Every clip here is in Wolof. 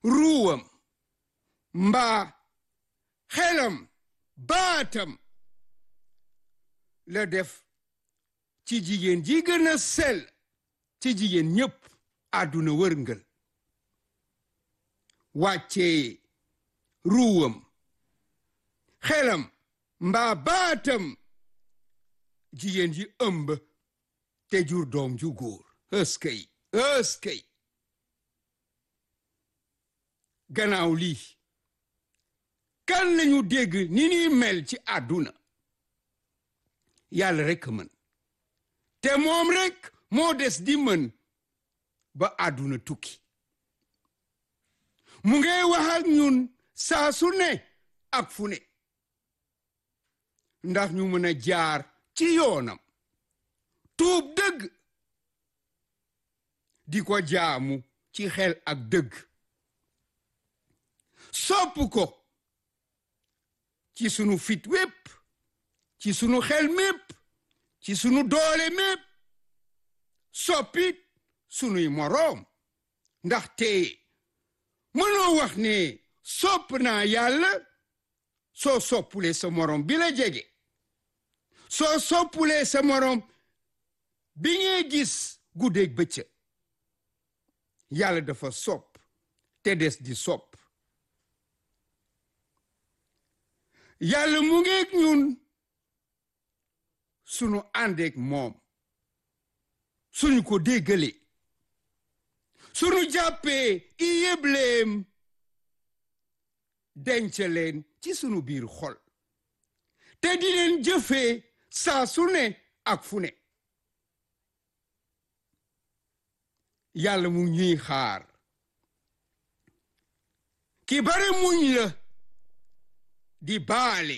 ruwam mbaa xelam baatam la def ci jigéen ji gën a sell ci jigéen ñépp àdduna wërngël wàccee ruwam xelam mbaa baatam jigéen ji ëmb te jur doom ju góor ëskëy ëskëy gannaaw lii kan lañu dégg ni ñuy mel ci àdduna yàlla rekk mën te moom rekk moo des di mën ba àdduna tukki mu ngay wax ak ñun saa su ne ak fu ne ndax ñu mën a jaar ci yoonam tuub dëgg di ko jaamu ci xel ak dëgg sopp ko ci sunu fit wépp ci sunu xel mépp ci sunu doole mépp soppit sunuy moroom ndaxte mënoo wax ne sopp naa yàlla soo soppulee sa moroom bi la jege soo soppulee sa moroom bi ngay gis guddeeg bëccëg yàlla dafa sopp te des di sopp yàlla mu ngeeg ñun sunu àndeek moom suñu ko déggalee sunu jàppee i yëbleem denc leen ci sunu biir xol te di leen jëfee saa su ne ak fu ne yàlla mu ñuy xaar ki bare muñ la di baale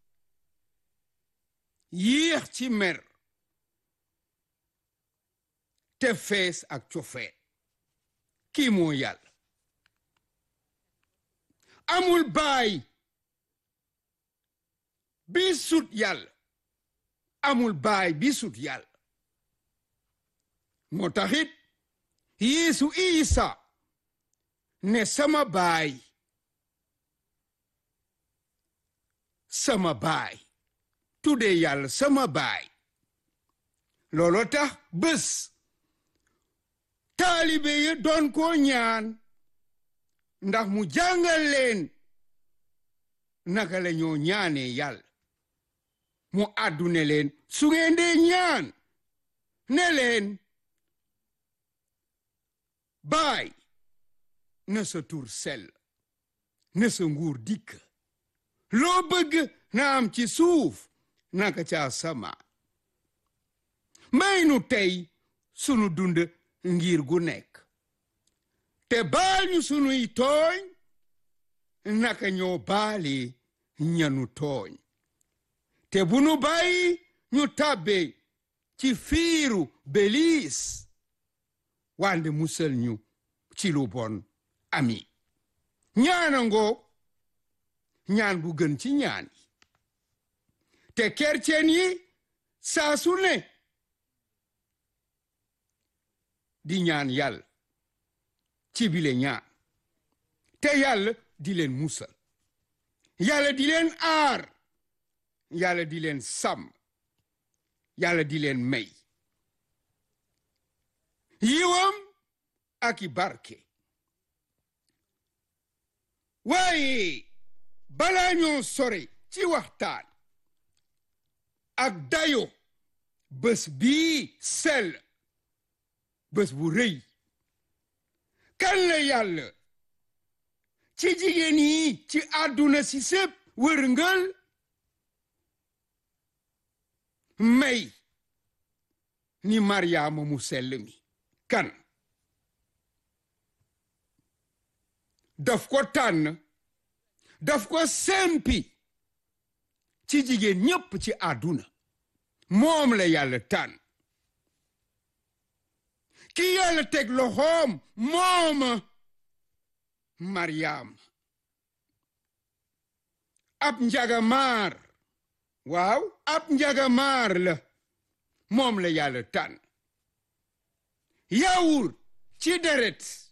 yéex ci mer te fees ak cofee kii moo yàlla amul baay bi sut yàlla amul baay bi sut yàlla moo taxit yeesu isa ne sama baay sama baay tuddee yàlla sama baay looloo tax bés taalibe yi doon ko ñaan ndax mu jàngal leen naka la ñoo ñaanee yàlla mu àddune leen su ngeen dee ñaan ne leen baay na sa tur sell na sa nguur dikk loo bëgg na am ci suuf naka ca asamaan may nu tey sunu dund ngir gu nekk te baal ñu sunuy tooñ naka ñoo baali ñanu tooñ te bu nu bàyyi ñu tàbbe ci fiiru beliis wande musal ñu ci lu bon ami ñaana ngoo ñaan bu gën ci ñaan yi te kercen yi saa su ne di ñaan yàlla ci bile ñaan te yàlla di leen musal yàlla di leen aar yàlla di leen sàmm yàlla di leen may yiwam ak i barke waaye balaa ñoo sore ci waxtaan ak dayo bés bii sell bés bu rëy kan la yàlla ci jigéen yi ci àdduna si sépp wërngël may ni maryaama mu sell mi kan daf ko tànn daf ko sempi ci jigéen ñépp ci àdduna moom la yàlla tànn ki yàlla teg loxoom mooma maryaam ab njagamaar waaw ab njagamaar la moom la yàlla tànn yawur ci deret